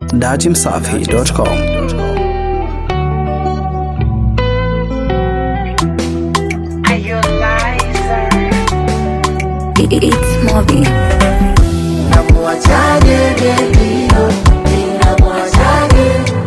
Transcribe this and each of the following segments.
datimsafi.com. It's Moby. Namuachaje baby oh, ninamuachaje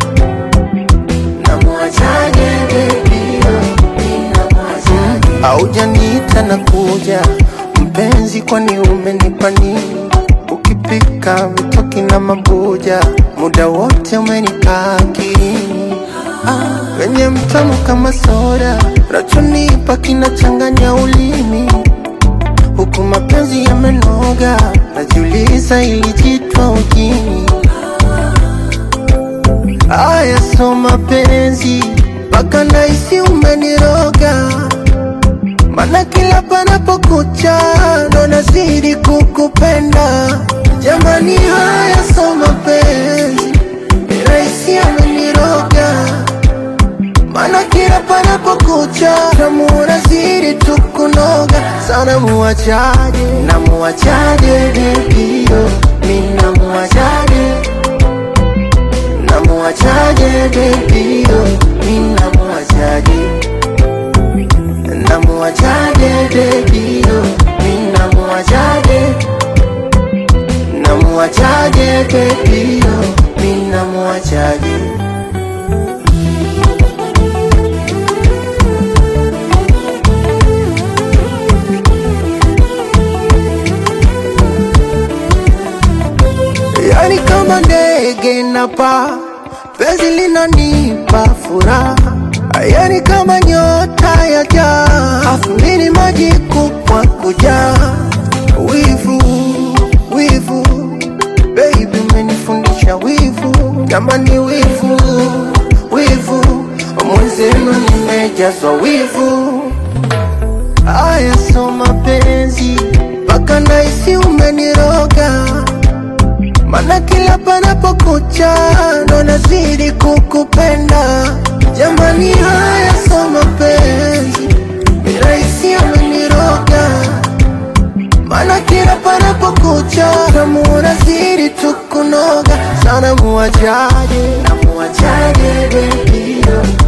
Namuachaje baby oh, ninamuachaje Haujaniita na kuja mpenzi, kwani umenipa nini? Ukipika vitoki na mabuja, muda wote umenikaa akilini. Ah, wenye mtamu kama soda, rachonipa kinachanganya ulimi huku mapenzi yamenoga, najiuliza ilijitwa ujini. Aya, so mapenzi mpaka naisi umeniroga, mana kila panapokucha ndo nazidi kukupenda. Jamani, haya so mapenzi raisi ameniroga mana kila panapokucha namuona zidi tukunoga sana. Muwachaje na muwachaje bebio, mi namuwachaje na muwachaje bebio, mi namuwachaje na muwachaje bebio, mi namuwachaje na muwachaje bebio, mi namuwachaje Yani kama ndege napaa, penzi linanipa furaha. Yani kama nyota ya jaa, afulini maji kupwa kujaa. Wivu, wivu, baby umenifundisha wivu. Jamani wivu, wivu, mwenzenu nimejazwa wivu. Aya, so mapenzi mpaka naisi umeniroga mana kila panapokucha ndo nazidi kukupenda. Jamani, haya so mapenzi miraisi ameniroga, mana kila panapokucha namuona zidi tukunoga sana. Muwachaje na muwachaje bebio,